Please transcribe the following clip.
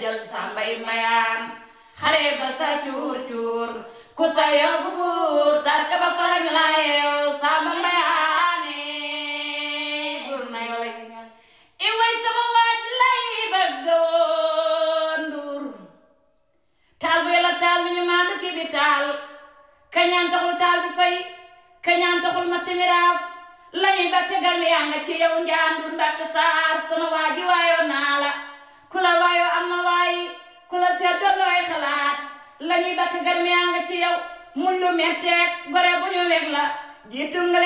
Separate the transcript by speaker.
Speaker 1: jël sàmbay mayaan xare ba sa cuur cuur ku sa yóbbu buur tarka ba farañ la yeew sàmba mayaane buur na yow i way sama waaj lay bëgg woon nduur taal bu yàlla taal bi ñu maandu ci bi taal kañaan taxul taal bi fay kañaan taxul ma timiraaf lañuy ba tegal mi yaa nga ci yow njaandur ndaxte saar sama waaji waayoo naa la ku la waayoo am na waayi ku la seet doon looy xalaat lañuy ba tegal mi yaa nga ci yow mun lu metteeg gore bu ñu weg la jiitu nga